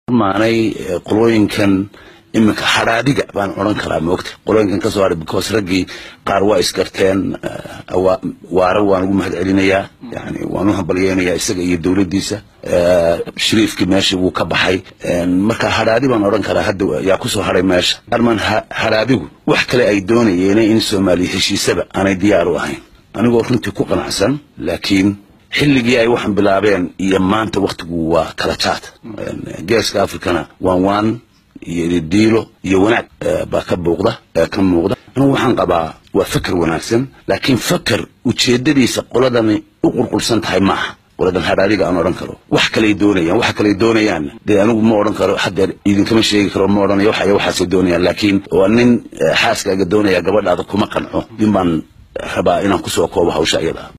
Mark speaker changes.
Speaker 1: maanay qolooyinkan iminka hadhaadiga baan odhan karaa moogta qolooyinkan kasoo hadhay because raggii qaar waa isgarteen waare waan ugu mahad celinayaa yani waan u hambalyeynayaa isaga iyo dowladdiisa shariifkii meesha wuu ka baxay marka hadhaadi baan odhan karaa hadda yaa kusoo hadhay meesha arman hadhaadigu wax kale ay doonayeen in soomaaliya heshiisaba aanay diyaar u ahayn anigoo runtii ku qanacsan laakiin xilligii ay waxaan bilaabeen iyo maanta waktigu waa kala jaad geeska africana waan waan iyo diilo iyo wanaag baa ka buuqda ka muuqda anigu waxaan qabaa waa feker wanaagsan laakiin feker ujeedadiisa qoladani u qulqulsan tahay maaha qoladan hadhaadiga aan odhan karo wax kaley doonayaan waxa kaley doonayaanna dee anigu ma odhan karo haddeer idinkama sheegi karo ma odhanayo waxaya waxaasay doonayaan laakiin waa nin xaaskaaga doonaya gabadhaada kuma qanco in baan rabaa inaan kusoo koobo hawsha iyada